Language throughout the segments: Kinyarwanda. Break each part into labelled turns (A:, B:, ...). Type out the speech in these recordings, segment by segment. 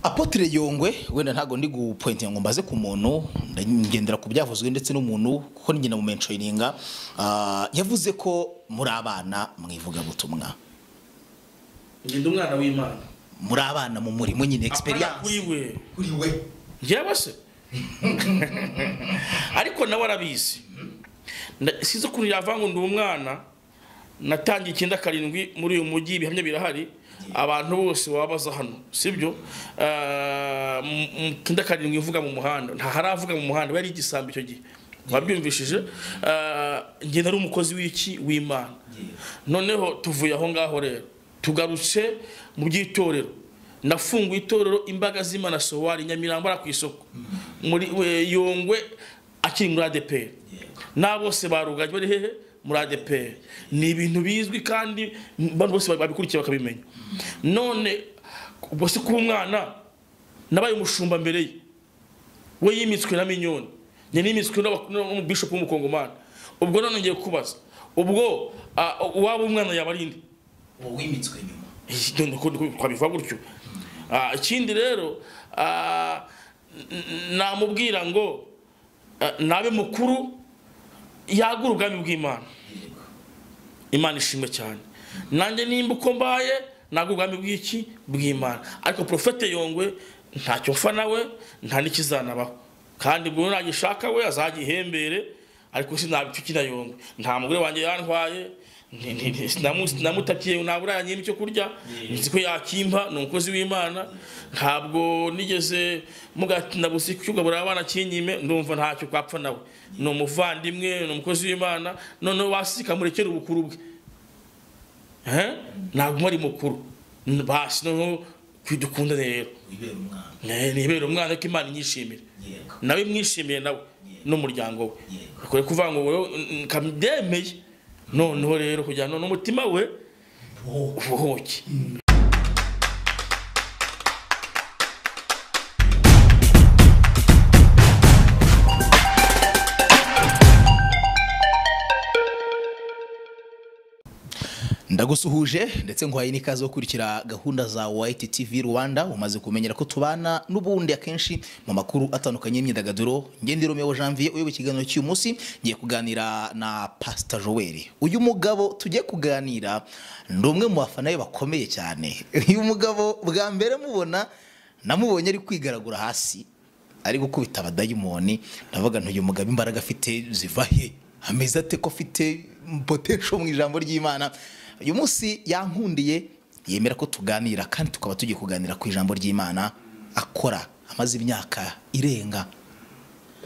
A: apotire yongwe wenda ntabwo ndi gupointinga ngo mbaze ku muntu ndagendera ku byavuzwe ndetse n'umuntu kuko n'ingenda mu menshoyininga yavuze ko muri abana mu ivugabutumwa
B: ngenda umwana w'imana
A: muri abana mu murimo nyine
B: Apana kuri
A: egisperiyanse
B: we
A: kuri we
B: njyewe se ariko nawe arabizi Nda- size ukuntu yava ngo ndi umwana natangiye icyenda karindwi muri uyu mujyi ibihamya birahari abantu bose baba baza hano sibyo Ah, mu- mu- icyenda karindwi ivuga mu muhanda nta haravuga mu muhanda we yari igisambo icyo gihe wabyumvishije ngenda ari umukozi w'iki w'imana noneho tuvuye aho ngaho rero tugarutse mu by'itorero nafunguye itorero imbaga z'imana sowari nyamirambo ara ku isoko muri we- yongwe akiri muri adeperi na bose barugajwe bari hehe muri adeperi ni ibintu bizwi kandi abantu bose babikurikiye bakabimenya none ubwo se kuba umwana nabaye umushumba mbere ye we yimitswe na minyoni njye nimitswe n'aba- n'umubishopu w'umukongomani ubwo none ngiye kubaza ubwo ah, uwaba umwana yaba ari nde
A: uwo wimitswe nyuma
B: Iki- nuko- nuko twabivuga gutyo Ah, ikindi rero ah, n- namubwira ngo ah, nabe mukuru yagura ubwami bw'imana imana ishimwe cyane nanjye nimba uko mbaye ntabwo ubwami bw'iki bw'imana ariko porofete yongwe ntacyo mfa nawe nta n'ikizanabaho kandi ubwo nagishaka we azagihembere ariko sinabipfukira yongwe nta mugore wanjye yantwaye nti- nti- nti- sinamu- sinamutakiye nabura yanyima icyo kurya nzi ko yakimpa ni umukozi w'imana ntabwo nigeze mugatinabusi kugaburira abana kinyime ndumva ntacyo kwapfa nawe ni umuvandimwe ni umukozi w'imana noneho wasika murekere ubukuru bwe Eh? ntabwo ari mukuru N- basi noneho dukunda rero
A: wibera umwana
B: Ne- nibere umwana ko imana inyishimira
A: yego
B: nawe mwishimiye nawe n'umuryango we
A: Yego.
B: kure kuvuga ngo wowe mm, kabyemeye noneho rero kugira ngo n'umutima we
A: Wowe.
B: ubohoke
A: ndagusuhuje ndetse nguhaye n'ikaze yo gukurikira gahunda za wayiti tivi rwanda umaze kumenyera ko tubana n'ubundi akenshi mu makuru atandukanye y'imyidagaduro ngende romeo janvier uyoboye ikiganiro cy'uyu munsi ngiye kuganira na pasita joel uyu mugabo tugiye kuganira ni umwe mu bafana be bakomeye cyane uyu mugabo bwa mbere mubona namubonye ari kwigaragura hasi ari gukubita abadayimoni ndavuga nti uyu mugabo imbaraga afite ziva he ameze ate ko afite potential mu ijambo ry'imana uyu munsi yankundiye yemera ko tuganira kandi tukaba tugiye kuganira ku ijambo ry'imana akora amaze imyaka irenga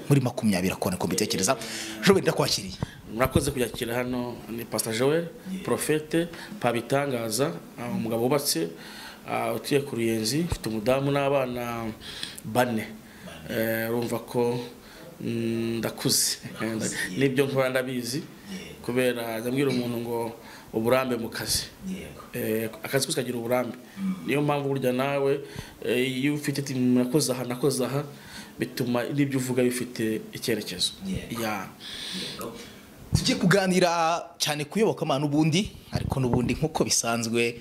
A: muri makumyabiri akora ko mbitekereza jobe ndakwakiriye
B: murakoze kuyakira hano ni pasita joel porofete pabitangaza ah, umugabo wubatse ah, utuye ku ruyenzi ufite umudamu n'abana bane Eh, urumva ko mm, ndakuze n'ibyo nkora ndabizi kubera ndabwira umuntu ngo uburambe mu kazi Eh, akazi kose kagira uburambe niyo mpamvu burya nawe eh, iyo ufite ati nakoze aha nakoze aha bituma n'ibyo uvuga bifite icyerekezo
A: Yego.
B: Yeah.
A: tugiye kuganira cyane ku iyobokamana n'ubundi ariko n'ubundi nk'uko bisanzwe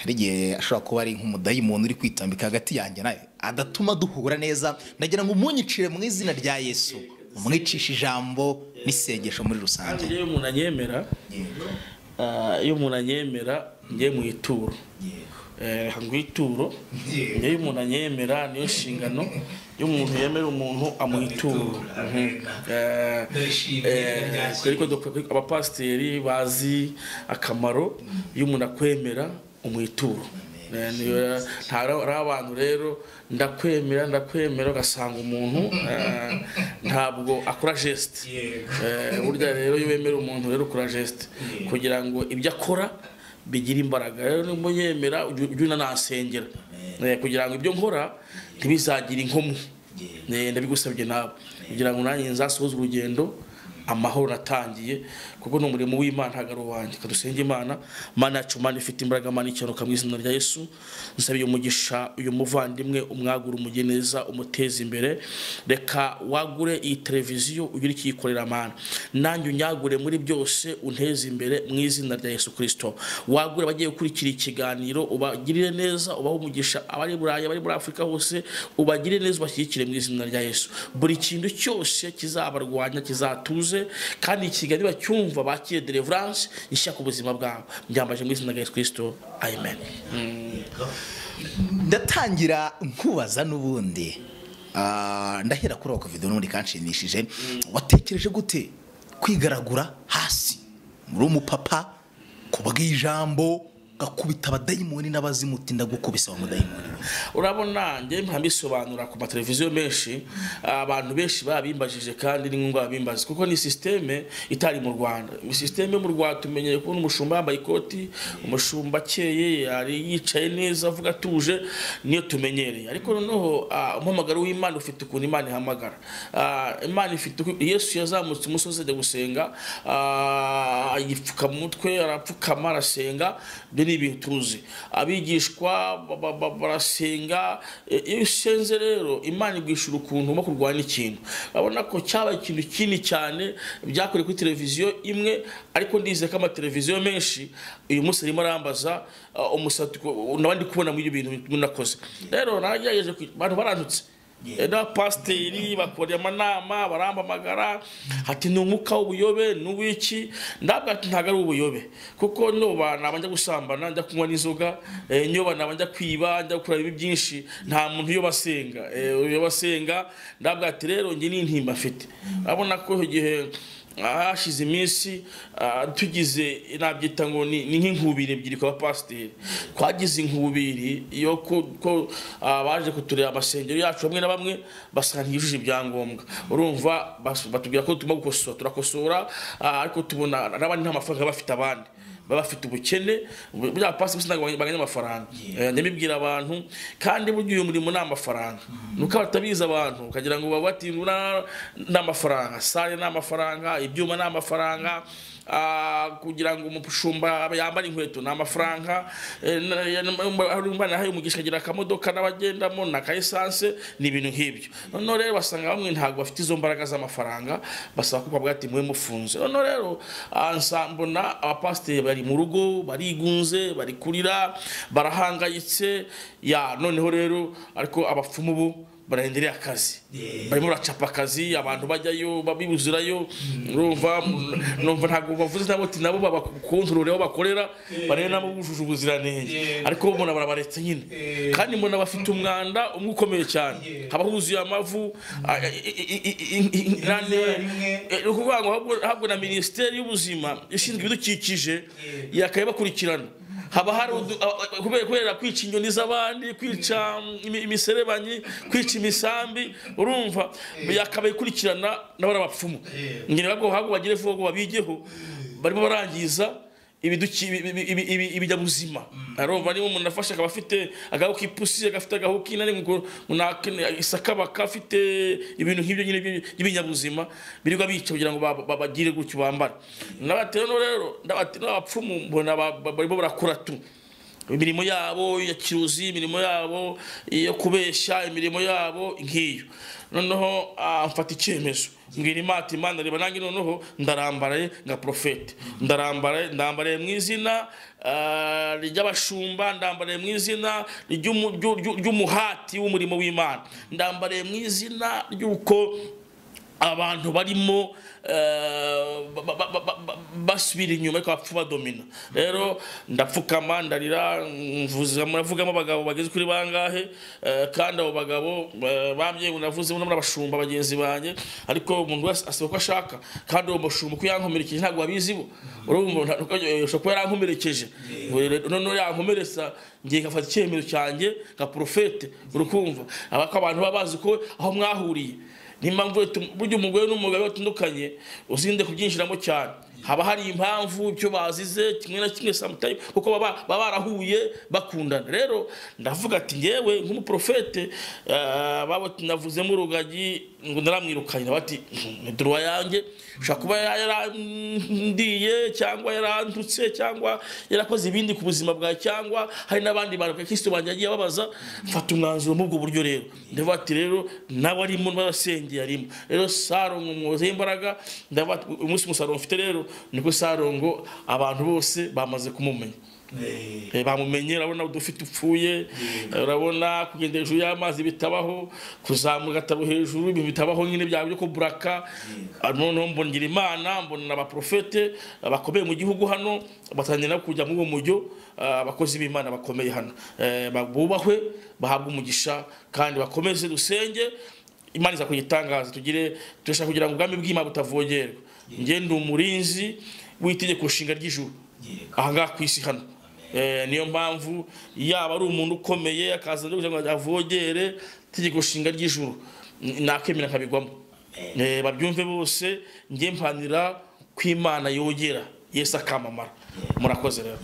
A: hari igihe ashobora kuba ari nk'umudayimuntu uri kwitambika hagati yanjye nawe adatuma duhura neza ndagira ngo umunyicire mu izina rya yesu umwicishe ijambo n'isengesho muri
B: kandi
A: rusange
B: iyo umuntu anyemera ah, iyo umuntu anyemera njye mu ituro Eh, ngo ituro njye iyo umuntu anyemera niyo nshingano iyo umuntu yemera umuntu amuha ituro Mhm. Eh,
A: Ndayishimiye,
B: eh,
A: ndayakira.
B: ariko dukwiye- abapasiteri bazi akamaro iyo umuntu akwemera umuha ituro Eh, niyo- nta ari abantu rero ndakwemera ndakwemera ugasanga umuntu eh, ntabwo akora geste Eh, burya rero iyo wemera umuntu rero ukora geste kugira ngo ibyo akora bigire imbaraga rero niba yemera ujya ujya unanasengera Eh, kugira ngo ibyo nkora ntibizagire inkomyi Eh, ndabigusabye nawe kugira ngo nanjye nzasohoze urugendo amahoro natangiye kuko ni umurimo w'imana ntabwo ari uwanjye kadusenge imana mana yacu mana ifite imbaraga mana icyanuka mu izina rya yesu nsabye umugisha uyu muvandimwe umwagure umugeneza umuteze imbere reka wagure iyi televiziyo ugire icyo uyikorera mana nanjye unyagure muri byose unteze imbere mu izina rya yesu kirisito wagure abagiye gukurikira ikiganiro ubagirire neza ubahe umugisha abari burayi abari muri afurika hose ubagirire neza ubashyigikire mu izina rya yesu buri kintu cyose kizabarwanya kizatuze kandi ikiganiro bacyumva bakire deliverance ishaka ubuzima bwabo byambaje mu izina rya yesu kirisito amen
A: ndatangira nkubaza n'ubundi Ah, ndahera kuri ako video n'ubundi kanshimishije watekereje gute kwigaragura hasi muri umupapa kubw'ijambo gakubita abadayimoni n'abazimu uti ndagukubise wa mudayimoni we?"
B: urabona njye mpabisobanura ku mateleviziyo menshi abantu benshi babimbajije kandi n'inkunga babimbaza kuko ni sisiteme itari mu rwanda sisiteme mu rwanda tumenyeye kubona umushumba yambaye ikoti umushumba akeye yari yicaye neza avuga atuje niyo tumenyereye ariko noneho ah, umuhamagaro w'imana ufite ukuntu imana ihamagara Ah, imana ifite uku- yesu yazamutse umusozi ajya gusenga ah, yipfuka mu mutwe arapfukama arasenga ibyo ni ibintu tuzi abigishwa ba- ba- ba- barasenga E, iyo usenze rero imana igwishura ukuntu ugomba kurwanya ikintu urabona ko cyabaye ikintu kinini cyane byakorewe kuri televiziyo imwe ariko ndizeye ko amateleviziyo menshi uyu munsi arimo arambaza ah, umusatsi ko- naba ndi kubona muri ibyo bintu nakoze rero naragerageje kwi- abantu barantutse Eh, n'abapasiteri bakora amanama barampamagara hati ni umwuka w'ubuyobe ni uw'iki ndabwo ati ntabwo ari ubuyobe kuko nyoba naba njya gusambana njya kunywa n'inzoga eh, nyoba naba njya kwiba njya gukora ibibi byinshi nta muntu uyoba asenga Eh, uyoba asenga ndabwo ati rero njye ni intimba mfite urabona ko icyo gihe hashize iminsi ah, tugize nabyita ngo ni ni nk'inkubiri ebyiri ku bapasiteri twagize inkubiri yo ku- ko ah, baje kutureba amasengero yacu bamwe na bamwe basanga ntiyujuje ibyangombwa urumva bas- batubwira ko tugomba gukosora turakosora ah, ariko tubona n'abandi nta mafaranga bafite abandi baba bafite ubukene bu- bya bapasiteri bose ntabwo banganya amafaranga Eh, njya mbibwira abantu kandi burya uyu murimo ni amafaranga nuko batabizi abantu ukagira ngo baba bati "Ura- ni amafaranga sale ni amafaranga ibyuma ni amafaranga ah, kugira ngo umushumba abe yambare inkweto ni amafaranga eh, na- ya- na- hari umwana yahaye umugisha agira akamodoka n'abagendamo na ka esanse ni ibintu nk'ibyo noneho rero basanga bamwe ntabwo bafite izo mbaraga z'amafaranga basaba ko bavuga ati mube mufunze noneho rero ah, nsa- mbona abapasiteri bari mu rugo barigunze bari kurira barahangayitse ya noneho rero ariko abapfumu bo barahendereye akazi barimo baracapa akazi abantu bajyayo babibuzirayo urumva numva ntabwo bavuze nabo ati nabo babakontorore aho bakorera barebe nabo bujuje ubuziranenge ariko mbona barabaretse nyine kandi mbona bafite umwanda umwe ukomeye cyane haba huzuye amavu a- i- i- i- i- i- i- i- nane- eh, ni ukuvuga ngo ahubwo- ahubwo na minisiteri y'ubuzima ishinzwe ibidukikije yakaye bakurikirana haba hari udu- a- a- kubera kubera kwica inyoni z'abandi kwica mm, imi- imiserebanyi kwica imisambi urumva yakabaye ikurikirana n'abari abapfumu ngene babwo habwo bagire vuba ngo babigeho barimo barangiza ibiduki- ibi- ibi- ibi- ibi- ibinyabuzima arumva niba umuntu afashe akaba afite agahu k'ipusi agafite agahu k'inani ngo munakene- isakabaka afite ibintu nk'ibyo nyine by'ibi- by'ibinyabuzima birirwa bica kugira ngo ba- ba- bagire gutyo bambara n'abatero rero n'abate- n'abapfumu mbona ba- ba- barimo barakora tu imirimo yabo ya kiruzi imirimo yabo iyo kubeshya imirimo yabo nk'iyo noneho ah, mfata icyemezo mbwira imana imana reba nanjye noneho ndarambaraye nka porofete ndarambaraye ndambaraye mu izina ah, ry'abashumba ndambaraye mu izina ry'umu- ry'u- ry'u- ry'umuhati w'umurimo w'imana ndambaraye mu izina ry'uko abantu barimo eh, ba- ba- ba- ba- ba- basubira inyuma ariko bapfa badomina rero ndapfukama ndarira mvuza- muravugamo abagabo bageze kuri bangahe eh, kandi abo bagabo eh, bambye munavuzemo n'abashumba bagenzi banjye ariko umuntu wese asaba ko ashaka kandi uwo mushumba uko yankomerekeje ntabwo babizi bo urumva nta- uko- eh, ushobora kuba yarankomerekeje Ngo noneho yankomeretsa ngiye ngafata icyemezo cyanjye nka porofete urukumva abako abantu baba bazi ko aho mwahuriye niyo mpamvu burya umugore n'umugabo iyo batandukanye uzinde kubyinjiramo cyane haba hari impamvu ibyo bazize kimwe na kimwe samutayimu kuko baba baba barahuye bakundana rero ndavuga ati ngewe nk'umuprofete eh, baba navuzemo urugagi ngo ndaramwirukanye bati duruwa yanjye ushobora kuba yarandiye cyangwa yarandutse cyangwa yarakoze ibindi ku buzima bwawe cyangwa hari n'abandi bantu abakirisitu banjye yagiye ababaza mfata umwanzuro muri ubwo buryo rero ndavuga ati rero nawe arimo n'abasengeye arimo rero sarongo mwozeho imbaraga ndavuga ati umunsi umusaruro mfite rero niko sarongo abantu bose bamaze kumumenya Eh, bamumenye urabona udufi tupfuye eh, urabona kugenda hejuru y'amazi bitabaho kuzamuka ataro hejuru ibintu bitabaho nyine byawe byo kuburaka Ah, noneho mbonera imana mbonera abaprofete ah, bakomeye mu gihugu hano batangira no kujya muri uwo mujyo ah, abakozi b'imana bakomeye hano Eh, ba- bubahwe bahabwe umugisha kandi bakomeze dusenge imana iza kuyitangaza tugire turashaka kugira ngo ubwami bw'imana butavogerwa njye ndi umurinzi w'itegeko nshinga ry'ijuru ahangaha ku isi hano Eh, niyo mpamvu yaba ari umuntu ukomeye akaza no kugira ngo avogere itegeko nshinga ry'ijuru n- nakemera nkabigwamo Eh, babyumve bose njye mpanira kw'imana yogera yesu akamamara murakoze rero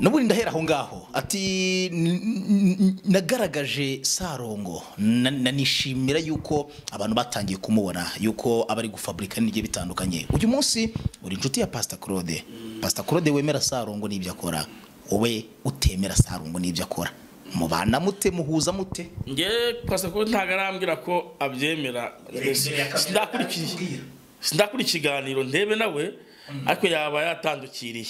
A: nubundi ndahera aho ngaho ati "N- n- nagaragaje sarongo na- na- nishimira yuko abantu batangiye kumubona yuko aba ari gufaburika n'igihe bitandukanye uyu munsi uri inshuti ya pasita claude pasita claude wemera sarongo n'ibyo akora wowe utemera sarongo n'ibyo akora mubana mute muhuza mute
B: nge pastor ko ntabwo arambwira ko abyemera sindakurikiye sindakura ikiganiro ndebe nawe ariko yaba yatandukiriye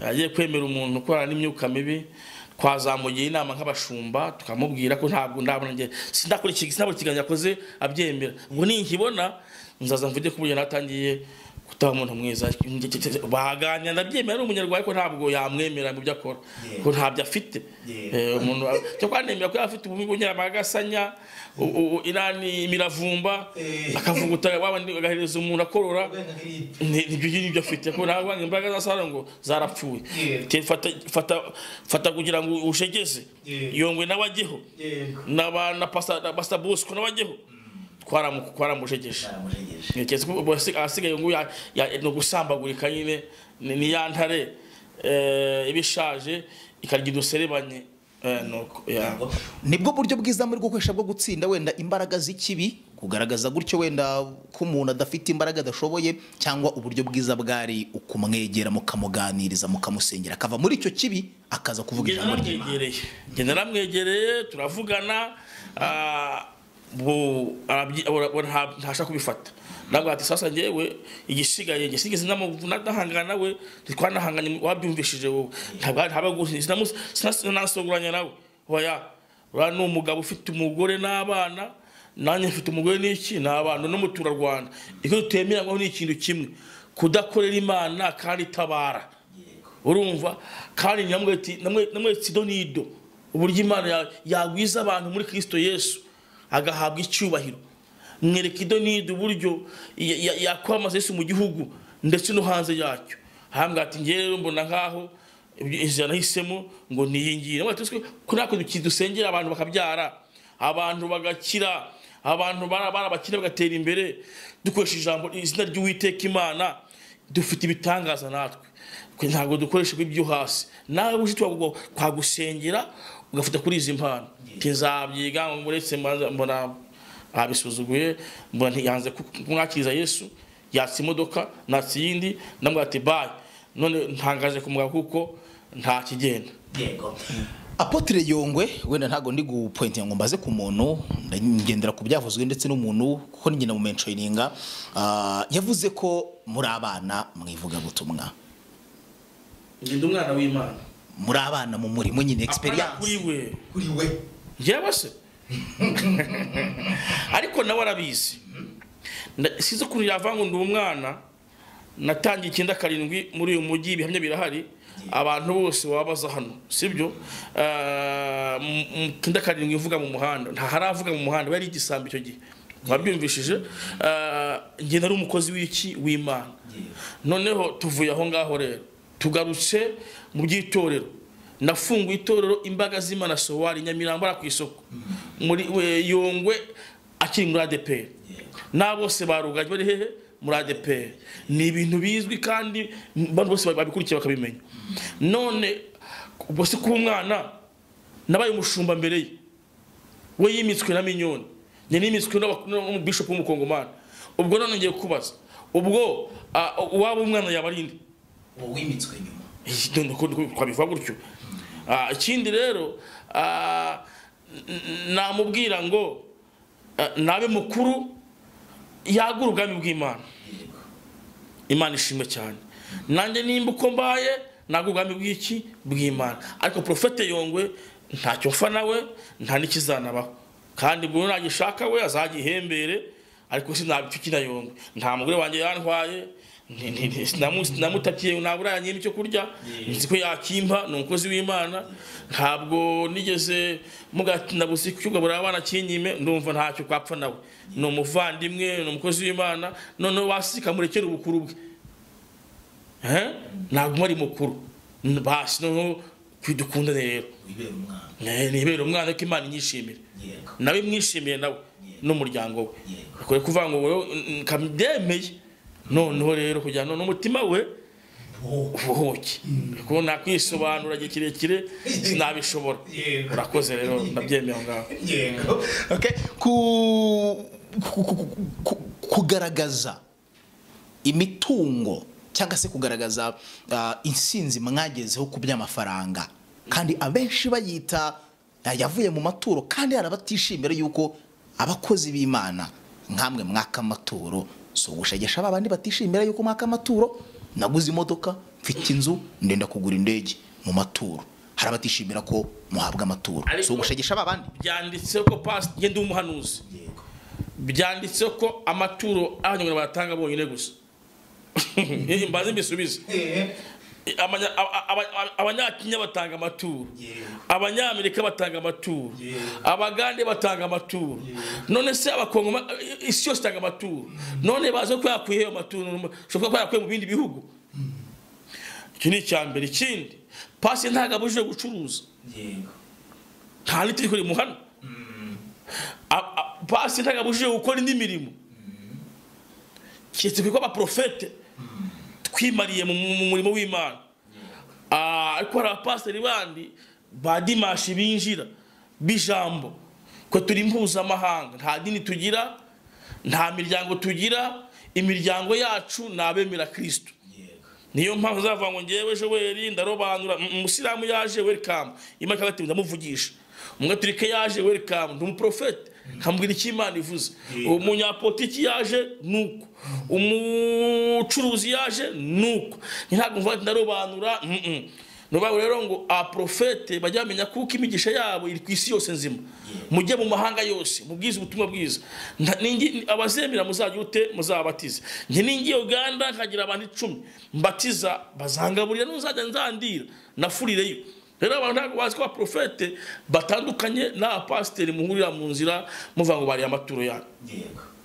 B: agiye kwemera umuntu ukorana n'imyuka mibi twazamugira inama nk'abashumba tukamubwira ko ntabwo ndabona njye sindakora iki- sindabona ikiganiro yakoze abyemera ubwo ninkibona nzaza mvuge ko ubu natangiye kutaba umuntu mwiza baganira ndabyemera ari umunyarwanda ariko ntabwo yamwemera mu byo akora ko ntabyo afite Eh, umuntu cyo kwanemera ko yaba afite ubumi bunyarama agasanya u- u- irani imiravumba akavuguta wabandi agahereza umuntu akorora Ni- nibyo ngibi nibyo afite ko ntabwo bange imbaraga za sara ngo zarapfuye Te- fata- fata- fata kugira ngo ushegeze yongwe nawe ajyeho N'aba- na pasa na pasa bosco nawe ajyeho twaramu- twaramushegeshe ntekereza ko ubu hasi- ahasigaye ngo ya- ya- ni ugusambagurika nyine ni ni ya ntare eh, iba ishaje ikarya uduserebanye eh, nuko ya
A: nibwo buryo bwiza muri gukoresha bwo gutsinda wenda imbaraga z'ikibi kugaragaza gutyo wenda ko umuntu adafite imbaraga adashoboye cyangwa uburyo bwiza bwari ukumwegera mukamuganiriza mukamusengera akava muri icyo kibi akaza kuvuga
B: Njye
A: ijambo ry'imana
B: naramwegereye njye naramwegereye turavugana ah, bu- arabyi- ura- ura- nta- ntashaka kubifata nabwo ati sasa ngewe igisigaye njye sinigeze namuvu- nadahangana nawe twanahanganye wabyumvishije wowe ntabwo ntabwo sinamu- sinas- sinasongoranya nawe oya uriya ni umugabo ufite umugore n'abana nanjye mfite umugore n'iki ni abana n'umuturarwanda icyo tutemeranywaho ni ikintu kimwe kudakorera imana kandi itabara urumva kandi namwe ti- namwe namwe sido nido uburyo imana ya- yagwiza abantu muri kristo yesu agahabwa icyubahiro mwereka ido nido uburyo ya- ya- yakwamaza yesu mu gihugu ndetse no hanze yacyo hambwa ati njye rero mbona nkaho ibyo- inzira nahisemo ngo niyingire Namwe ati, "Twe ko natwe duki- dusengera abantu bakabyara abantu bagakira abantu bara- barabakira bagatera imbere dukoresha ijambo izina ry'uwiteka imana dufite ibitangaza natwe twe ntabwo dukoresha ibyo hasi nawe uje twagwa- twagusengera ugafata kuri izi mpano ntizabyiga ngo muretse mbanza- mbona abisuzuguye mbona ntiyanze ku- kumwakiriza yesu yatse imodoka natse iyindi ndamubwira ati bayi none ntangaje kumugabo kuko nta kigenda
A: apotire yongwe wenda ntabwo ndi gupointinga ngo mbaze ku muntu ngendera ku byavuzwe ndetse n'umuntu kuko ni ngenda mu menshorininga yavuze ko muri abana mwivugabutumwa
B: ngenda umwana w'imana
A: muri abana mu murimo nyine
B: Apana kuri
A: egisperiyanse
B: we
A: kuri we
B: njyewe se ariko nawe arabizi Nda- sizo ukuntu yavanga ngo ndi umwana natangiye icyenda karindwi muri uyu mujyi ibihamya birahari abantu bose baba baza hano sibyo Eh, mu- mu- icyenda karindwi ivuga mu muhanda nta haravuga mu muhanda bari igisambo icyo gihe wabyumvishije Eh, njye nari umukozi w'iki w'imana noneho tuvuye aho ngaho rero tugarutse mu by'itorero nafunguye itorero imbaga z'imana sowari nyamirambo ara ku isoko muri we- yongwe akiri muri adeperi n'abose barugajwe bari hehe muri adeperi ni ibintu bizwi kandi abantu bose babikurikiye bakabimenya none ubwo si kuba umwana nabaye umushumba mbere ye we yimitswe na minyoni njye nimitswe n'aba- n'umubishopu w'umukongomani ubwo none ngiye kubaza ubwo ah, uwaba umwana yaba ari nde
A: uwo wimitswe nyuma
B: Iki- nuko twabivuga gutyo Ah, ikindi rero ah, n- namubwira ngo ah, nabe mukuru yagura ubwami bw'imana imana ishimwe cyane nanjye nimba uko mbaye nagura ubwami bw'iki bw'imana ariko porofete yongwe ntacyo mfa nawe nta n'ikizanabaho kandi buri nagishaka we azagihembere ariko sinabipfa na yongwe nta mugore wanjye yantwaye nti- nti- nti- sinamu- sinamutakiye ntabura yanyima icyo kurya nzi ko yakimpa ni umukozi w'imana ntabwo nigeze mugatinda gusa kugaburira abana kinyime ndumva ntacyo kwapfa nawe ni umuvandimwe ni umukozi w'imana noneho wasika murekere ubukuru bwe Eh? ntabwo ari mukuru N- basi noneho twidukundane rero
A: wibera umwana
B: Eh, nibere umwana ko imana inyishimire
A: yego
B: nawe mwishimiye nawe n'umuryango we
A: Yego.
B: akwiye kuvuga ngo wowe mm, kabyemeye noneho rero kugira ngo n'umutima we
A: Wowe.
B: ubuhuke kuko nakwisobanura igihe kirekire sinabishobora
A: Yego.
B: urakoze rero ndabyemeye aho ngaho
A: yego okay ku ku- ku- ku- ku- kugaragaza imitungo cyangwa se kugaragaza ah, insinzi mwagezeho ku by'amafaranga kandi abenshi bayita yavuye mu maturo kandi hari abatishimira yuko abakozi b'imana nkamwe mwaka amaturo si ugushegesha ba bandi batishimira yuko mwaka amaturo naguze imodoka mfite inzu ndenda kugura indege mu maturo hari abatishimira ko muhabwa amaturo si
B: Ariko-
A: ugushegesha ba bandi
B: byanditseho ko pasi ngende umuhanuzi byanditseho ko amaturo abanyarwanda bayatanga bonyine gusa mbaze mbisubize Abanya- aba- aba- abanyakenya batanga amaturo abanyamerika batanga amaturo abagande batanga amaturo none se abakongoma isi yose itanga amaturo none bazi ko yakwiye ayo maturo ushobora kuba yakwiye mu bindi bihugu iki ni icya mbere ikindi pasi ntabwo abujije gucuruza nta n'itiri kuri muhana A- a- pasi ntabwo abujije gukora indi mirimo keretse kuko abaprofete twimariye mu mu- mu murimo w'imana Ah, ariko hari abapasiteri bandi ba dimashi binjira b'ijambo ko turi mpuzamahanga nta dini tugira nta miryango tugira imiryango yacu ni abemera kirisito niyo mpamvu uzavuga ngo ngewe joweli ndarobanura Mm, umusilamu yaje welikamu imana ikagatinya ndamuvugisha umugaturike yaje welikamu ndi umuprofete nkambwira icyo imana ivuze umunyapolitiki yaje nuko umucuruzi yaje nuko Ni ntabwo mvuga ati ndarobanura mm, mm. ni ukuvuga ngo rero ngo abaprofete bajya bamenya kuko imigisha yabo iri ku isi yose nzima mujye mu mahanga yose mubwize ubutumwa bwiza Nta- ningi- abazemera muzajya ute muzabatize njye ningiye uganda nkagira abantu icumi mbatiza bazangaburira n'uzajya nzandira nafurireyo rero abantu ntabwo bazi ko abaprofete batandukanye n'abapasiteri muhurira mu nzira muvuga ngo bariye amaturo yanyu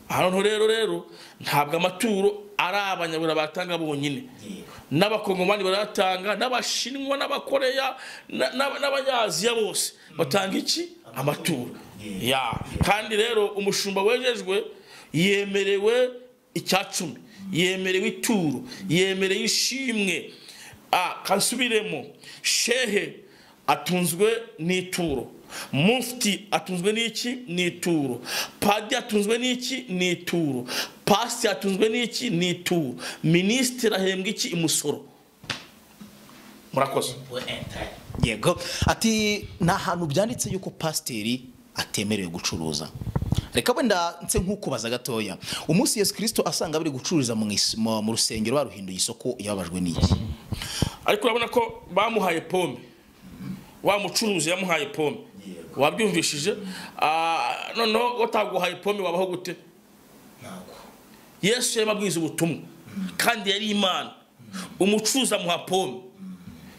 B: aha noneho rero rero ntabwo amaturo ari abanyabura batanga bonyine n'abakongomani barayatanga n'abashinwa n'abakoreya na- na- n'abanyaziya bose batanga iki amaturo ya kandi rero umushumba wejejwe yemerewe icya cumi yemerewe ituro yemerewe ishimwe Ah, kasubiremo shehe atunzwe n'ituro mufti atunzwe n'iki n'ituro padi atunzwe n'iki n'ituro pasi atunzwe n'iki n'ituro minisitiri ahembwa iki imusoro murakoze
A: yego ati ni ahantu byanditse yuko pasiteri atemerewe gucuruza reka wenda nse nk'ukubaza gatoya umunsi yesu kirisito asanga bari gucururiza mu is- mu mu rusengero baruhinduye isoko yababajwe n'iki
B: ariko urabona ko bamuhaye pome wa mucuruzi yamuhaye pome wabyumvishije Ah, noneho wataguhaye pome wabaho gute yesu yarimo abwiriza ubutumwa kandi yari imana umucuruzi amuha pome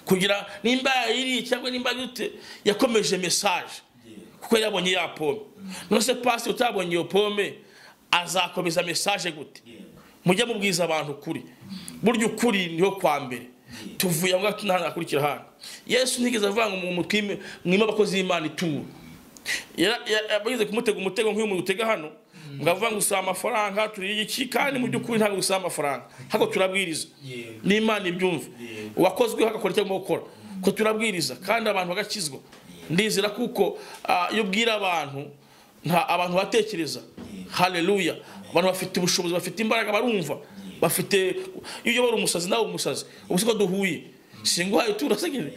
B: kugira nimba yayiriye cyangwa nimba gute yakomeje mesaje kuko yabonye ya pome nonese pasi utabonye iyo pome azakomeza mesaje gute mujye mubwiza abantu ukuri burya ukuri niho kwa mbere tuvuye aho ngaho n'ahantu hakurikira hano yesu ntigeze avuga ngo mu twime mwime abakozi b'imana ituro yara- ya- yabagize kumutega umutego nk'uyu muntu utega hano muravuga ngo usaba amafaranga turiye iki kandi mu by'ukuri ntabwo usaba amafaranga hako turabwiriza
C: Yego.
B: n'imana ibyumve uwakozweho agakora icyo agomba gukora ko turabwiriza kandi abantu bagakizwa ndizera kuko ah, iyo ubwira abantu nta abantu batekereza haleluya abantu bafite ubushobozi bafite imbaraga barumva bafite iyo uyobora umusazi nawe umusazi ubu siko duhuye singuhaye turasenyere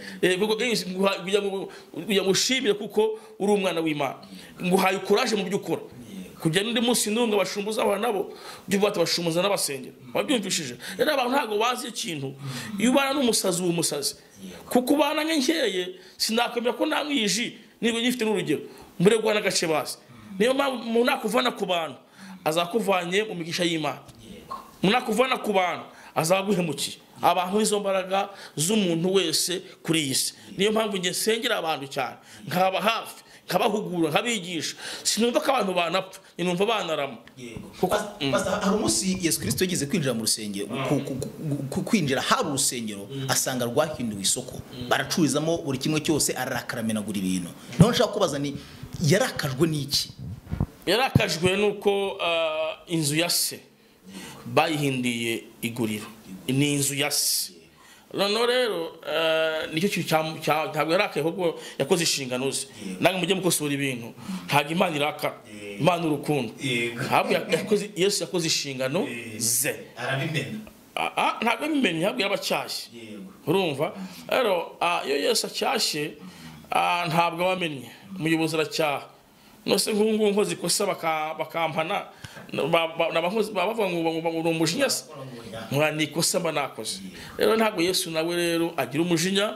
B: kugira ngo ushimire kuko uri umwana w'imana nguhaye kuraje mu byo ukora kujya n'undi munsi n'umwe bashumbuza abantu nabo ibyo bata bashumbuza n'abasengera wabyumvishije rero abantu ntabwo bazi ikintu iyo ubana n'umusazi uba umusazi kuko ubana nk'inkeye sinakwemera ko namwiji niba ngifite n'urugero mbere guhana agace bazi niyo mpamvu umuntu nakuvana ku bantu azakuvanye mu migisha y'imana munakuvana ku bantu azaguhemukiye abantu izo mbaraga z'umuntu wese kuri iyi si niyo mpamvu njye nsengera abantu cyane nkaba hafi nkabahugura nkabigisha sinumva ko abantu banapfa ninumva banarama Kuko-
A: Pas- Pastor, hari umunsi yesu kirisito yigeze kwinjira mu rusengero ku- ku- ku- ku- kwinjira hari urusengero asanga rwahinduwe isoko baracururizamo buri kimwe cyose arakaramenagura ibintu naho nshaka kubaza ni yarakajwe n'iki
B: yarakajwe nuko ah, inzu ya se bayihindiye iguriro ni inzu ya se noneho rero ah, nicyo kintu cya- cya- ntabwo yarakaye ahubwo yakoze inshingano ze nange mujye mukosora ibintu ntabwo imana iraka imana urukundo
C: Yego.
B: ntabwo yakoze yesu yakoze inshingano
C: Yego.
B: ze
C: arabimena
B: Ah, ah, ntabwo abimenye ntabwo yarabacyashye
C: yego
B: urumva rero ah, iyo yesu acyashye ah, ntabwo abamenye umuyobozi aracyaha nose nk'ubu ngubu nkoze ikosa baka- bakampana ba- ba- naba nkoze- baba bavuga ngo ngo- ngo uri umujinya se Nkora ni ikosa mba nakoze rero ntabwo yesu nawe rero agira umujinya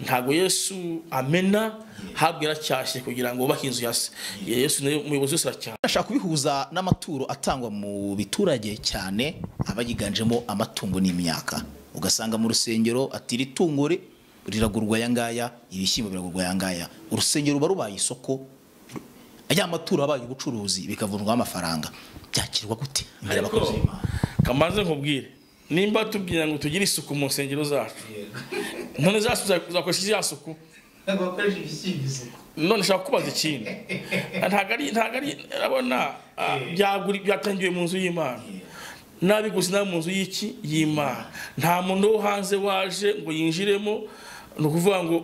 B: ntabwo yesu amena ntabwo yaracyashye kugira ngo ubahe inzu ya se yesu nawe umuyobozi wese aracyaha
A: ndashaka kubihuza n'amaturo atangwa mu biturage cyane aba yiganjemo amatungo n'imyaka ugasanga mu rusengero ati iri tungo ri- riragurwa aya ngaya ibishyimbo biragurwa aya ngaya urusengero ruba rubaye isoko aya maturo abaye ubucuruzi bikavunjwaho amafaranga byakirwa gute imbere y'abakozi b'Imana?
B: kamaze nkubwire nimba tubwira ngo tugire isuku mu nsengero zacu none za suku uzakoresha ya suku
C: ntabwo bakoresha ibishyimbizo
B: none ushaka kubaza ikintu ntabwo ari ntabwo ari urabona ah, byaguri- byatangiwe mu nzu y'imana nabiguze nawe mu nzu y'iki y'imana nta muntu wo hanze waje ngo yinjiremo ni ukuvuga ngo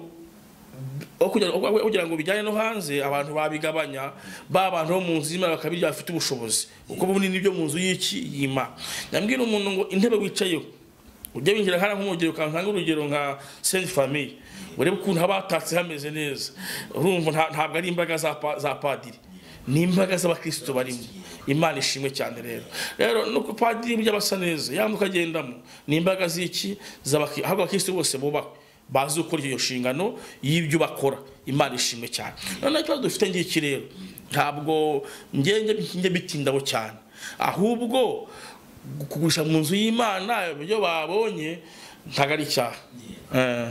B: aho kugira aho kugira ngo bijyane no hanze abantu babigabanya ba bantu bo mu nzu y'imana bakabirya bafite ubushobozi kuko bunini byo mu nzu y'iki y'imana ndabwira umuntu ngo intebe wicayeho ujya winjira nkana nk'umugero ukanka urugero nka senti famiye urebe ukuntu haba hatatse hameze neza urumva nta- ntabwo ari imbaraga za pa- za padiri ni imbaraga z'abakirisitu barimo imana ishimwe cyane rero rero nuko padiri burya basa neza yandi ukagendamo ni imbaraga z'iki z'abakirisitu ahubwo abakirisitu bose bubakwe bazi gukora iyo nshingano y'ibyo bakora imana ishimwe cyane noneho ikibazo dufite ngiki rero ntabwo ngenge njye bitindaho cyane ahubwo kugurisha mu nzu y'imana ibyo babonye ntabwo ari icyaha Eh.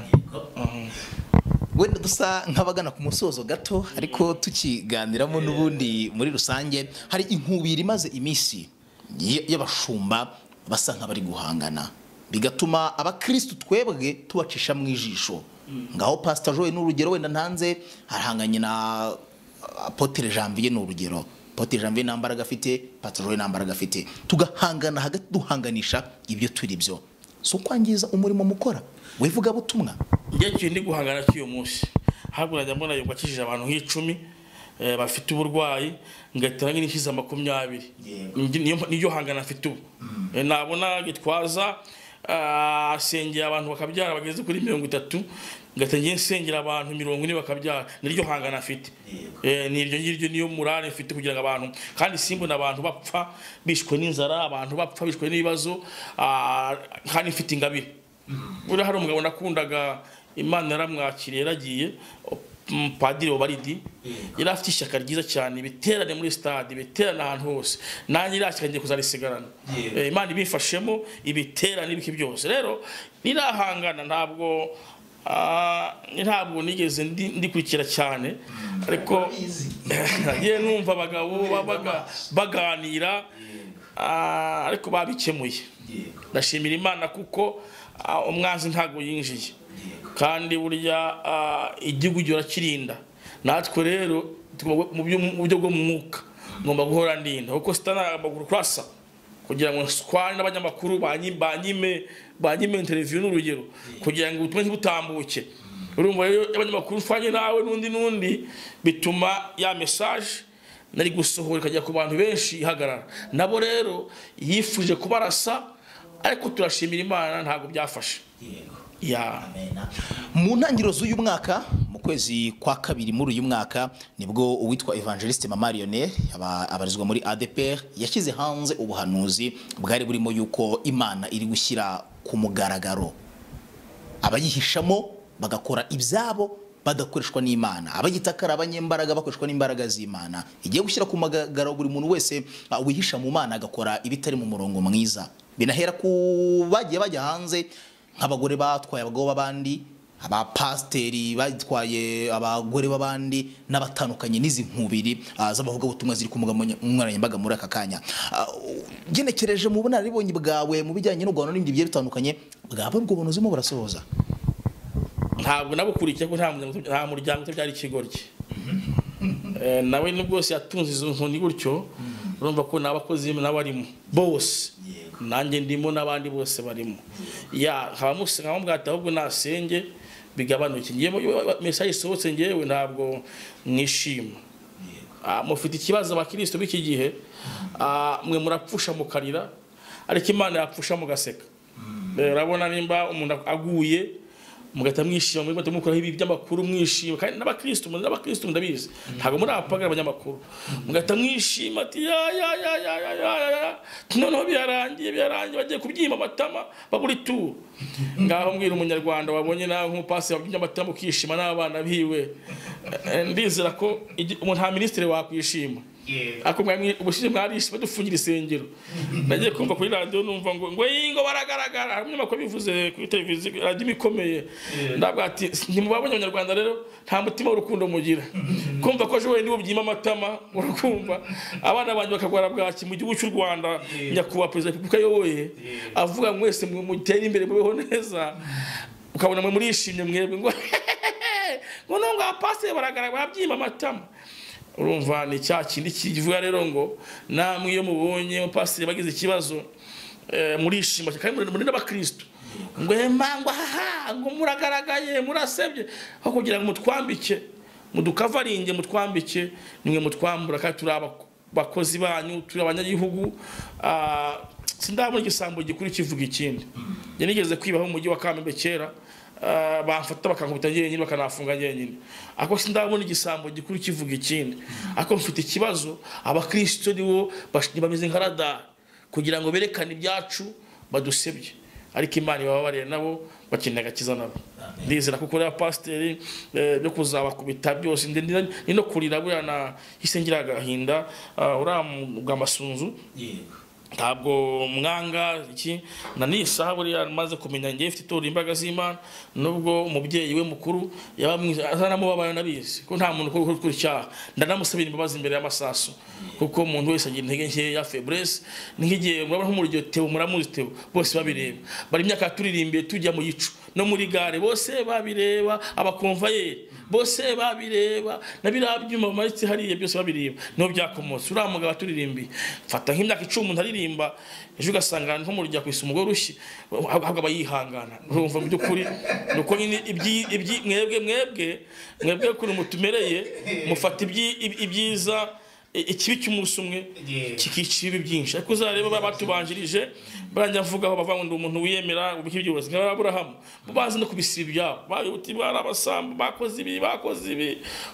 A: wenda dusa nk'abagana ku musozo gato ariko tukiganiramo n'ubundi muri rusange hari inkubiri imaze iminsi y- y'abashumba basa nk'abari guhangana bigatuma abakirisitu twebwe tubacisha mu ijisho ngaho pasita joye ni urugero wenda ntanze arahanganye na apotere janvier ni urugero apotere janvier nta mbaraga afite pasita joye nta mbaraga afite tugahangana hagati duhanganisha ibyo turi byo si ukwangiza umurimo mukora wivugabutumwa
B: njye kintu ndi guhangana cy'uyu munsi ntabwo najya mbona yuko akijije abantu nk'icumi eh, bafite uburwayi ngahita n'ishyize makumyabiri
C: Yego.
B: Ndi- niyo- niyo hangana afite ubu Eh, nabona gitwaza ah, asengera abantu bakabyara bageze kuri mirongo itatu ngahita njye nsengera abantu mirongo ine bakabyara niryo hangana afite Eh, ni iryo ngiryo niyo murare mfite kugira ngo abantu kandi simbona abantu bapfa bishwe n'inzara abantu bapfa bishwe n'ibibazo ah, kandi mfite ingabire buriya hari umugabo nakundaga imana yaramwakiriye yaragiye mm, padiri obaridi yari afite ishyaka ryiza cyane biterane muri stade biterane ahantu hose nanjye iriya shyaka ngiye kuzarisigarana
C: Yego.
B: Eh, imana ibimfashemo ibiterane ibiki byose rero nirahangana ntabwo ah, ntabwo nigeze ndi- ndikurikira cyane ariko
C: Urabizi.
B: ngiye numva abagabo babaga baganira ah, ariko babikemuye
C: yego
B: ndashimira imana kuko ah, umwanzi ntabwo yinjiye kandi burya ah, igihugu gihe kirinda natwe rero tugomba- mu byo- mu buryo bwo mu mwuka ngomba guhora ndinda kuko sitana amaguru kurasa kugira ngo nswane n'abanyamakuru banyi- banyime banyime interview n'urugero kugira ngo ubutumwa ntibutambuke urumva rero iyo abanyamakuru nswanye nawe n'undi n'undi bituma ya message nari gusohora ikajya ku bantu benshi ihagarara nabo rero yifuje kubarasa ariko turashimira imana ntabwo byafashe ya
A: mu ntangiriro z'uyu mwaka mu kwezi kwa kabiri muri uyu mwaka nibwo uwitwa evangeliste mama Lionel aba- abarizwa muri ADPR yashyize hanze ubuhanuzi bwari burimo yuko imana iri gushyira ku mugaragaro abayihishamo bagakora ibyabo badakoreshwa n'imana abagitakara abanyembaraga bakoreshwa n'imbaraga z'imana igiye gushyira ku mugaragaro buri muntu wese uh, wihisha mu mana agakora ibitari mu murongo mwiza binahera ku bagiye bajya hanze nk'abagore batwaye abagabo b'abandi abapasiteri batwaye abagore b'abandi n'abatandukanye n'izi nkubiri uh, z'abavugabutumwa ziri ku mbuga nkoranyambaga muri aka kanya Uh, ugenekereje mu bunararibonye bwawe mu bijyanye no guhana n'ibindi bigiye bitandukanye bwaba ubwo bunozemo burasohoza
B: ntabwo nabukurikiye ko nta muryango nta muryango utabyara ikigoryi Eh, nawe ni bwose yatunze izo nkoni gutyo urumva ko ni abakozi nawe arimo bose nanjye ndimo n'abandi bose barimo ya nkabamusi nkamubwata ahubwo nasenge bigabanuke njyewe mesaje isohotse njyewe ntabwo mwishima Ah, mufite ikibazo abakristo b'iki gihe ah, mwe murapfusha mukarira ariko imana yapfusha mugaseka Eh, urabona nimba umuntu aguye mugahita mwishima muri mugahita mukuraho ibi by'amakuru mwishima kandi n'abakristo muri n'abakristo ndabizi ntabwo muri abapagara abanyamakuru mugahita mwishima ati ya ya ya ya ya ya ya ya noneho birarangiye birarangiye bagiye kubyima amatama bagura ituru ngaho mbwira umunyarwanda wabonye nawe nk'umupasi wabyimye amatama ukishima n'abana biwe Eh, ndizera ko igi- umuntu nta minisitiri wakwishima
C: Yego.
B: ako mwamwe ubushize mwarishe badufungira isengero nagiye kumva kuri radio numva ngo ngo yingo baragaragara hamwe mako bivuze kuri televiziyo radio ikomeye ndavuga ati ntimubabonye abanyarwanda rero nta mutima w'urukundo mugira kumva ko ejo wenyine ubyima amatama urakumva abana banjye bakagwara bwaki mu gihugu cy'u Rwanda nyakubahwa perezida wa repubulika ayoboye avuga ngo mwese mu- mutere imbere mubeho neza ukabona mwe murishimye mwebwe ngo ngo nubwo abapasiteri baragaragara babyima amatama urumva ni cya kindi kivuga rero ngo namwe iyo mubonye umupasiteri bagize ikibazo eh, murishima kandi muri- muri n'abakristo ngo emangwa haha ngo muragaragaye murasebye aho kugira ngo mutwambike mudukavaringe mutwambike nimwe mutwambura kandi turi aba- abakozi banyu turi abanyagihugu ah, sindabona igisambo gikuru kivuga ikindi njye nigeze kwibaho mu mujyi wa kamembe kera Ah, bamfata bakankubita jyenyine bakanafunga jyenyine ako sindabona igisambo gikuru kivuga ikindi ako mfite ikibazo abakristo nibo bash- bameze nka radari kugira ngo berekane ibyacu badusebye ariko imana ibababariye nabo bakeneye agakiza nabo ndizera kuko rero pasiteri eh, byo kuzabakubita byose ndi- ndi- ni no kurira buriya nahise ngira agahinda ah, uriya mu- bwa masunzu
C: yego
B: ntabwo mwanga iki na n'isaha buriya maze kumenya ngewe ifite itora imbaraga z'imana nubwo umubyeyi we mukuru yaba mwiza azanamubabaye nabizi ko nta muntu ukora ukora icyaha ndanamusabira imbabazi imbere y'amasaso kuko umuntu wese agira intege nkeya febrese ni nk'igihe murabona nko muri iryo teo muramuzi teo bose babireba bari imyaka turirimbiye tujya mu yicu no muri gare bose babireba abakomvayeri bose babireba na biriya byuma bimanitse hariya byose babireba niho byakomotse uriya mugabo aturirimbiye mfata nk'imyaka icumi umuntu aririmba ejo ugasanga nko mu rujya ku isumo rushyi ahubwo aba yihangana urumva mu by'ukuri ni uko nyine ibyi- ibyi- mwebwe mwebwe mwebwe kuri mutumereye mufata ibyi- ibi- ibyiza i- ikibi cy'umunsi umwe
C: Yeah.
B: kikica ibibi byinshi ariko uzareba baba batubanjirije barangira mvuga aho bavuga ngo ndi umuntu wiyemera ubuki by'uburozi nka aburahamu bo bazi no kubisiba ibyabo bayobote bari abasambu bakoze ibi bakoze ibi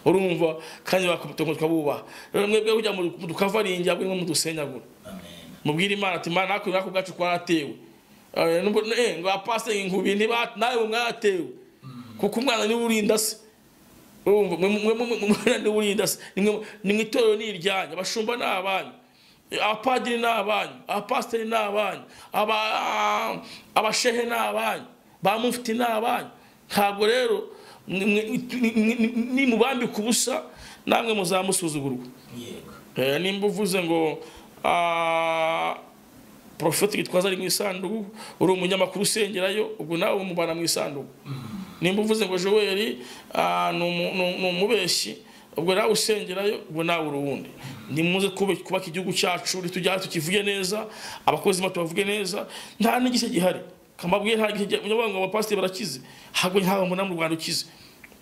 B: urumva kandi bakubita ngo tukabubaha rero mwebwe kujya mu dukavaringi ahubwo nimwe mudusenyagura mubwire imana ati imana nakwe nako bwacu twaratewe Eh, nubwo- eh, ngo apasiteri inkubi ntiba nawe mwaratewe kuko umwana niwe urinda se urumva mwe mwe mwe mwe- mwe niwe urinda se nimwe nimwe itorero ni iryanyu abashumba ni abanyu Eh, abapadiri ni abanyu abapasiteri ni abanyu aba abashehe ni abanyu ba mufti ni abanyu ntabwo rero mwe- mwe- ni- ni- nimubambika ubusa namwe muzamusuzugurwa
C: yego
B: Eh, nimba uvuze ngo ah, porofeti gitwaza ari mu isanduku uri umunyamakuru usengerayo ubwo nawe umubana mu isanduku nimba uvuze ngo joel ah, ni umu- ni- ni umubeshyi ubwo nawe usengerayo ubwo nawe uri uwundi ni muze kube- kubaka igihugu cyacu ritujyane tukivuge neza abakozi bacu bavuge neza nta n'igice gihari kamabwiye nta gice gihari unyabonga abapasiteri barakize ntabwo ntawe umunani mu rwanda ukize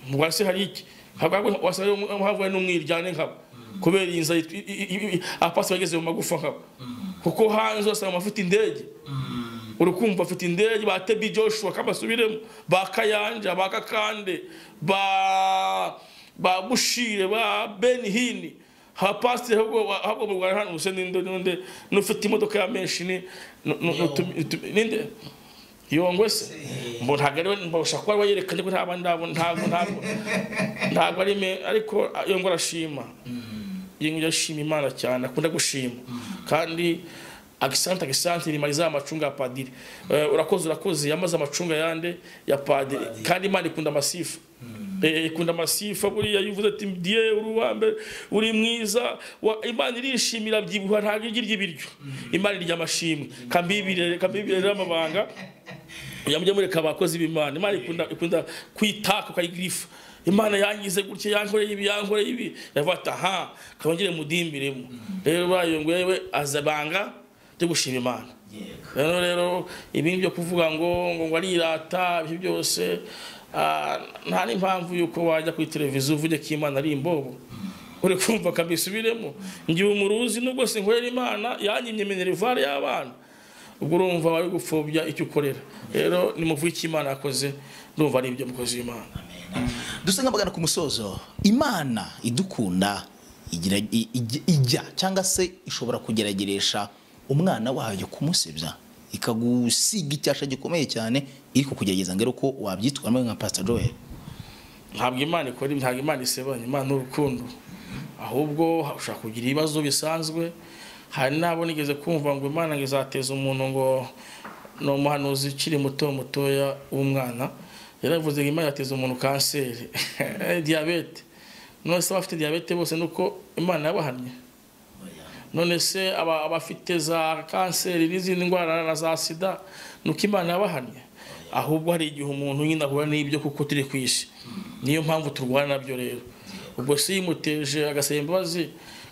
B: mu rwanda se hari iki ntabwo wasanga havuye n'umwiryane nkabo kubera iyi nzara it- i- i- i- abapasiteri bageze mu magufa nkabo kuko hanze wasanga bafite indege urukumva afite indege ba tebi joshua kabasubiremo ba kayanja ba kakande ba ba bushire ba ben hini ha pasiteri ahubwo ahubwo mu rwanda hano usende n'inde n'inde n'ufite imodoka ya menshi ni nu- nu- nutumi- nutumi- ninde yongwe se mbo ntabwo ariwe mbasha kuba wayerekanye ko nta bandi abo ntabwo ntabwo ntabwo ari me ariko yongwe arashima yongwe arashima imana cyane akunda gushima kandi agisante agisante nimariza amacunga ya padiri Eh, urakoze urakoze yamaze amacunga yande ya padiri kandi imana ikunda amasifu Eh, ikunda amasifa buriya iyo uvuze ati diye uri uwa mbere uri mwiza wa- imana irishimira byibuha ntabwo irya ibiryo imana irya amashimwe kambibire kambibire rero amabanga uya mujye mureka abakozi b'imana imana ikunda ikunda kwitaka ukayigirifa imana yangize gutya yankoreye ibi yankoreye ibi yavuga ati aha kabongere mudimbiremo rero bayo ngwewe azabanga ryo gushima imana rero rero ibindi byo kuvuga ngo ngo ngo arirata ibyo byose ah, nta n'impamvu yuko wajya kuri televiziyo uvuge ko imana ari imbobo uri kumva kabisubiremo ngiye umuruzi nubwo sinkorera imana yanyimye minerivare y'abana ubwo urumva wari gupfobya icyo ukorera rero nimuvuga icyo imana yakoze ndumva ari ibyo mukozi w'imana
A: dusenga bagana ku musozo imana idukunda igira- i- ijya- ijya cyangwa se ishobora kugerageresha umwana wayo kumusebya ikagusiga icyasha gikomeye cyane iri kukugerageza ngo uko wabyitwaramo nka pasita joel
B: ntabwo imana ikora ibi, ntabwo imana isebanya imana ni urukundo ahubwo ushobora kugira ibibazo bisanzwe hari n'abo nigeze kumva ngo imana ngo izateza umuntu ngo ni umuhanuzi ukiri muto mutoya w'umwana yaravuze ngo imana yateza umuntu kanseri diyabete none se abafite diyabete bose ni uko imana yabahannye none se aba- abafite za kanseri n'izindi ndwara na za sida nuko imana yabahannye ahubwo hari igihe umuntu nyine ahura n'ibyo kuko turi ku isi niyo mpamvu turwana nabyo rero ubwo se yimuteje agasaba imbabazi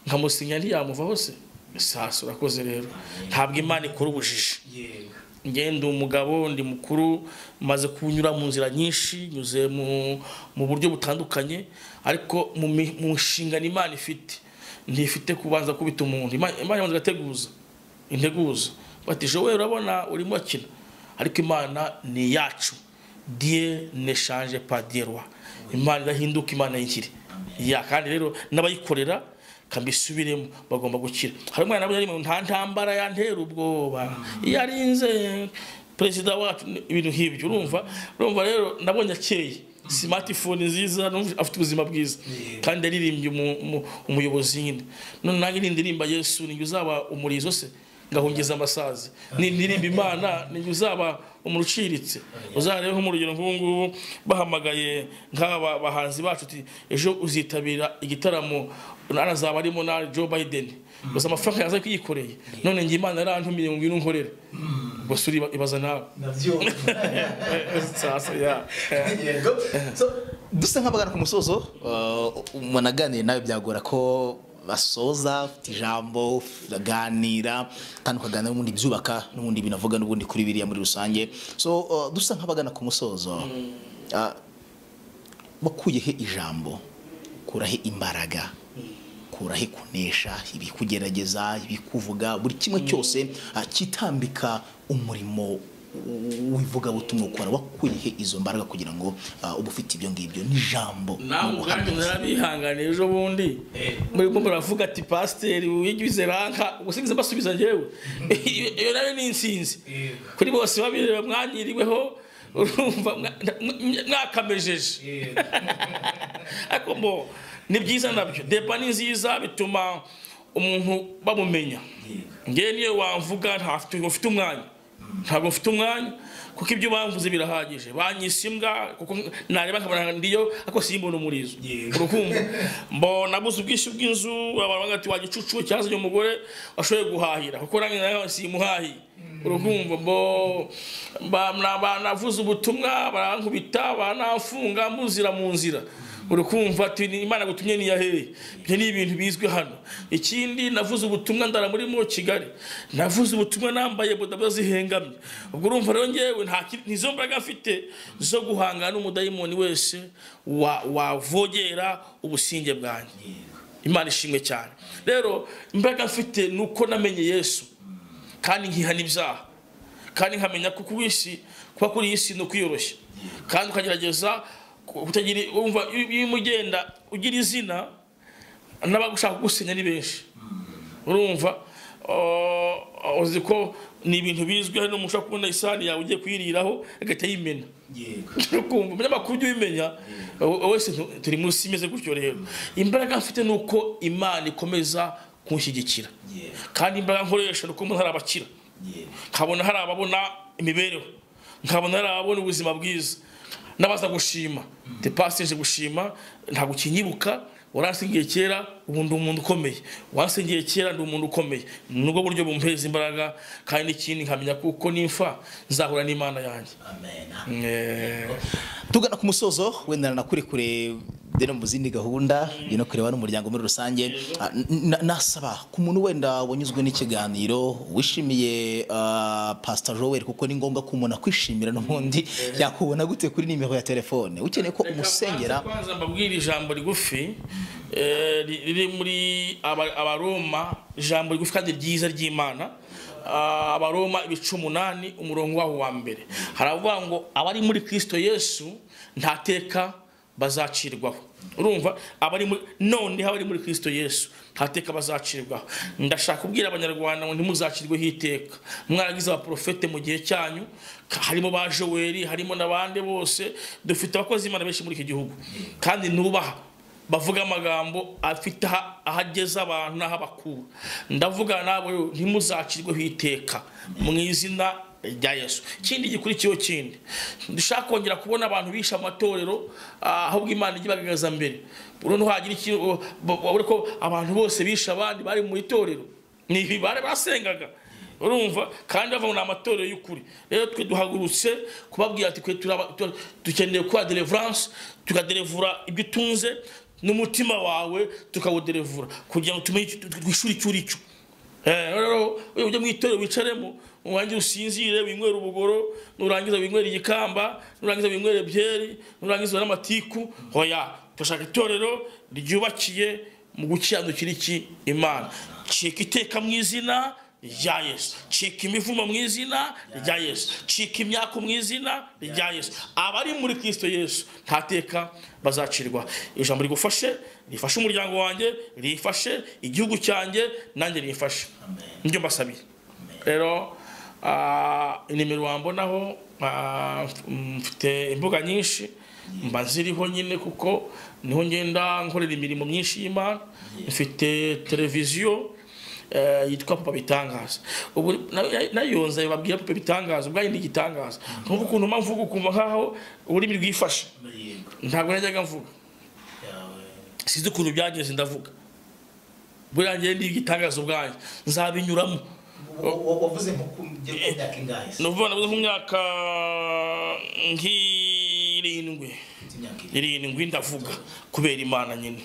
B: nkamusinya ntiyamuvaho se sasa urakoze rero ntabwo imana ikora ubujiji
C: yego
B: ngenda umugabo ndi mukuru maze kunyura mu nzira nyinshi nyuze mu, mu buryo butandukanye ariko mu, mi- mu nshingano imana ifite ntifite kubanza kubita umuntu Ima- imana ibanza igateguza integuza bati jowe urabona urimo akina ariko imana ni iyacu diye neshanje padirwa imana idahinduka imana y'ikiri ya kandi rero n'abayikorera kambisubiremo bagomba gukira hari umwana nawe yarimo nta ntambara yantera ubwoba yarinze perezida wacu ni- ibintu nk'ibyo urumva urumva rero nabonye akeye smartphone nziza numva afite ubuzima bwiza kandi yaririmbye umu- umu- umuyobozi nyine none nanjye nindirimba yesu ninjye uzaba umurizo se ngahungiza amasazi ni ndirimba imana ninjye uzaba umuntu uciritse uzarebeho mu rugero nk'ubu ngubu bahamagaye nk'aba bahanzi bacu uti ejo uzitabira igitaramo Nana azaba arimo na Joe Biden gusa amafaranga yaza kwiyikoreye none njye imana yarantumiye ngo ngwino unkorere ubwo se uriba- ibaza nawe
C: ndabyumva
B: sasa ya
C: yego so
A: dusa nk'abagana ku musozo uh, umuntu aganiye nawe byagora ko basoza ufite ijambo uraganira kandi ukaganira n'ubundi byubaka n'ubundi binavuga n'ubundi kuri biriya muri rusange so uh, dusa nk'abagana ku musozo uh, bakuyehe ijambo kurahe imbaraga kurahe kunesha ibikugerageza ibikuvuga buri kimwe cyose uh, kitambika umurimo w- w'ivugabutumwa ukora wakuyehe izo mbaraga kugira ngo uh, uba ufite ibyo ngibyo n'ijambo
B: nawe ubwanjye narabihangane ejo bundi murimo muravuga ati pasiteri wigize ranka ubwo singize mbasubiza njyewe iyo nayo ni insinzi
C: yego
B: kuri bose babireba mwanyiriweho urumva mwa- mwa- mwakamejeje
C: yego
B: ariko mbo ni byiza nabyo deba ni nziza bituma umuntu bamumenya ngewe niyo wamvuga ntafite ufite umwanya ntabwo mfite umwanya kuko ibyo bamvuze birahagije banyise imbwa kuko nareba nkabona ndiyo ariko simbona umurizo
C: Yego.
B: urukumva mbo nabuze ubwishyu bw'inzu abantu bavuga ati wa gicucu cyangwa se uyu mugore washoboye guhahira kuko nanjye nawe simuhahiye urukumva mbo ba- na- banavuze ubutumwa barankubita banamfunga muzira mu nzira urikumva ati "Ni imana gutumye niyahereye ibyo ni ibintu bizwi hano ikindi navuze ubutumwa ndara muri mo kigali navuze ubutumwa nambaye bodaboda zihengamye ubwo urumva rero ngewe nta ki- n'izo mbaraga afite zo guhangana n'umudayimoni wese wa- wavogera ubusinge bwanjye imana ishimwe cyane rero imbaraga mfite ni uko namenye yesu kandi nkihana ibyaha kandi nkamenya ko ku isi kuba kuri iyi si ni ukwiyoroshya kandi ukagerageza ku- kutagira wumva iyo iyo urimo ugenda ugira izina n'abagushaka kugusenya ni benshi urumva uh, uzi ko ni ibintu bizwi hari n'umuntu ushobora kubona isahani yawe ugiye kuyiriraho agahita yimena
C: yego
B: ukumva umunyamakuru ujya ubimenya wowe wese tu- turi munsi imeze gutyo rero imbaraga mfite ni uko imana ikomeza kunshyigikira
C: Yeah.
B: kandi imbaraga nkoresha ni uko mbona hari abakira
C: yego
B: nkabona hari ababona imibereho nkabona hari ababona ubuzima bwiza n'abaza gushima depasije gushima ntabwo ukinyibuka waransigiye kera ubu ndi umuntu ukomeye wansigiye kera ndi umuntu ukomeye nubwo buryo bumpeza imbaraga kandi n'ikindi nkamenya kuko nimfa nzahura n'imana yanjye
C: amen
B: Eh,
A: tugana ku musozo wenda nakurekure dena mu zindi gahunda no kureba n'umuryango muri rusange Ah, n- n- nasaba ku muntu wenda wanyuzwe n'ikiganiro wishimiye ah, pastor joel kuko ni ngombwa ko umuntu akwishimira n'ubundi yakubona gute kuri nimero ya telefone ukeneye ko umusengera
B: Reka banze- banze mbabwire ijambo rigufi eh, ri- riri muri Aba- abaroma ijambo rigufi kandi ryiza ry'imana Ah, abaroma ibice umunani umurongo waho wa mbere haravuga ngo abari muri kristo yesu nta teka bazacirwaho urumva abari muri noneho abari muri kristo yesu nta teka bazacirwaho ndashaka kubwira abanyarwanda ngo ntimuzacirweho iteka mwaragize abaprofete mu gihe cyanyu ka- harimo ba joweli harimo n'abandi bose dufite abakozi b'imana benshi muri iki gihugu kandi nubaha bavuga amagambo afite aha- aho ageza abantu n'aho abakura ndavuga nabo ntimuzacirweho iteka mu izina rya yesu ikindi gikurikiyeho kindi dushaka kongera kubona abantu bishe amatorero ah, ahubwo imana ijya ibagaragaza mbere noneho hagira ikintu o- bo- bo- ko abantu bose bishe abandi bari mu itorero ni ibi bari basengaga urumva kandi bavuga ngo ni amatorero y'ukuri rero twe duhagurutse kubabwira ati twe turaba- tu- dukeneye kuba deliverance tukadelevura ibyo utunze n'umutima wawe tukawudelevura kugira ngo tumenye icyo- twishura icyo uri cyo Eh, rero iyo ujya mu itorero wicaremo urangiza usinzire winywera ubugoro nurangiza winywera igikamba nurangiza winywera byeri nurangiza winywera amatiku hoya turashaka itorero ryubakiye mu gukiranukira iki imana cika iteka mu izina rya yesu cika imivumo mu izina rya yesu cika imyaku mu izina rya yesu abari muri kristo yesu nta teka bazacirwa ijambo rigufashe rifashe umuryango wanjye rifashe igihugu cyanjye nanjye rifashe nibyo mbasabiye rero ah, inimero wambonaho ah, mf- mfite imbuga nyinshi mba ziriho nyine kuko niho ngenda nkorera imirimo myinshi y'imana mfite televiziyo eh, yitwa papa bitangaza ubu na- nayo nzabibabwira papa bitangaza ubwanyu ni igitangaza nk'uko ukuntu mba mvuga ukumva nkaho ururimi rwifashe
C: yego
B: ntabwo najyaga mvuga
C: yawe
B: sinzi ukuntu byagenze ndavuga buriya njyewe ni igitangaza ubwanyu nzabinyuramo
C: Wa- wa- wavuze nko ku byo ku myaka ingahe se?
B: ni ukuvuga nabuze ku myaka nk'irindwi
C: Ufite imyaka ibiri
B: irindwi ndavuga kubera imana nyine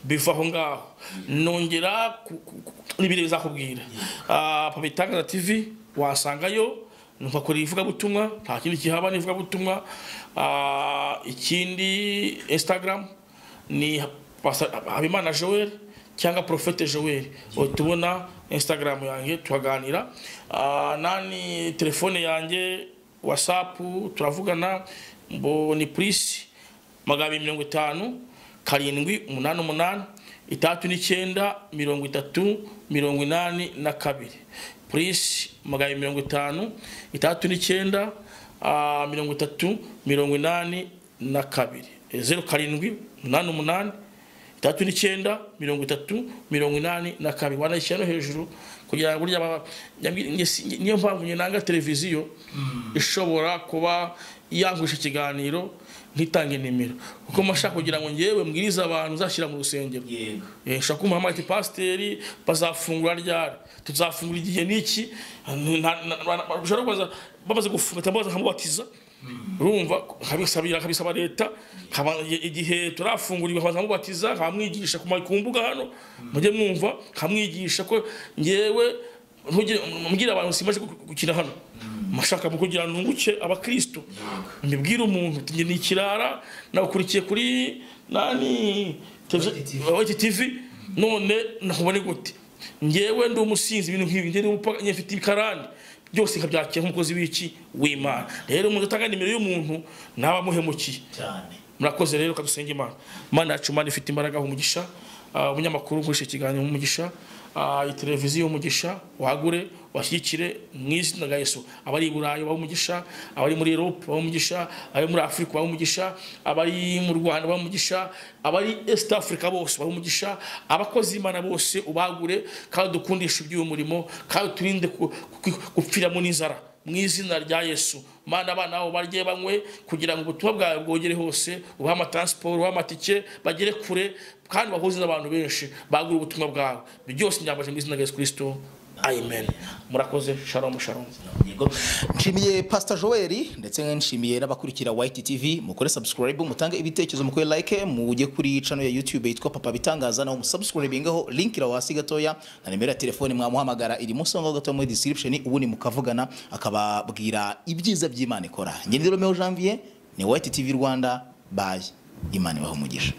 B: biva aho ngaho nongera ku- ku- ku- n'ibiri bizakubwira Ah, papa itangaza tv wasangayo ntukakora ivugabutumwa nta kindi kihaba n'ivugabutumwa Ah, ikindi instagram ni Pastor habimana joel cyangwa profete joel tubona instagram yanjye tuhaganira Ah, nani telefone yanjye whatsapp turavugana mbo ni purisi magana abiri mirongo itanu karindwi umunani umunani itandatu n'icyenda mirongo itatu mirongo inani na kabiri purisi magana abiri mirongo itanu itandatu n'icyenda ah, mirongo itatu mirongo inani na kabiri Eh, zeru karindwi umunani umunani itandatu n'icyenda mirongo itatu mirongo inani na kabiri wanayishyira no hejuru kugira ngo burya aba- nyabwi- nge- si- niyo mpamvu njye nanga televiziyo ishobora kuba yangurisha ikiganiro ntitange nimero kuko mashaka kugira ngo ngewe mbwirize abantu uzashyira mu rusengero
C: yego
B: Eh, ushobora kumuhamagara ati pasiteri bazafungura ryari tuzafungura igihe n'iki Nta- nta- nta- bashobora kubaza bamaze gufunga cyangwa bamubatiza urumva kabisabira kabisaba leta kaba- i- igihe turafungura ibihaza mubatiza kamwigisha ku ma- ku mbuga hano mujye mwumva kamwigisha ko ngewe ntugire- mbwira abantu simaje gu- gukina hano mashaka mu kugira nunguke abakristo mbibwire umuntu njye ni ikirara nakurikiye kuri nani televiziyo- White TV none nakubone gute ngewe ndi umusinzi ibintu nk'ibi ngewe n'umupaka nyafite ibikarani byose nkabyakira nk'umukozi w'iki w'imana rero umuntu utanga nimero y'umuntu nawe amuhemukiye
C: cyane
B: murakoze rero kadusenga imana imana yacu imana ifite imbaraga umugisha Ah, umunyamakuru nkoresha ikiganiro umugisha Ah, iyi televiziyo umugisha wagure washyigikire mu izina rya yesu abari i burayi babe umugisha abari muri erope babe umugisha abari muri afurika babe umugisha abari mu rwanda babe umugisha abari esita afurika bose babe umugisha abakozi b'imana bose ubagure kandi dukundishe iby'uyu murimo kandi turinde ku- ku- gupfiramo n'inzara mu izina rya yesu mana abana babo barye banywe kugira ngo ubutumwa bwawe bwogere hose ubahe amataransiporo ubahe amatike bagere kure kandi bahuze n'abantu benshi bagura ubutumwa bwawe ibyo byose nyambaje mu izina rya yesu kirisito amen murakoze sharomu sharomu
C: yego
A: nshimiye pastor joel ndetse nshimiye n'abakurikira white tv mukore subscribe mutange ibitekerezo mukore like mujye kuri channel ya youtube yitwa papa bitangaza naho musubscribingaho link ira hasi gatoya na nimero ya telefone mwamuhamagara iri munsi aho ngaho gatoya muri description ubundi mukavugana akababwira ibyiza by'imana ikora ngendero meo janvier ni white tv rwanda bye imana ibahe umugisha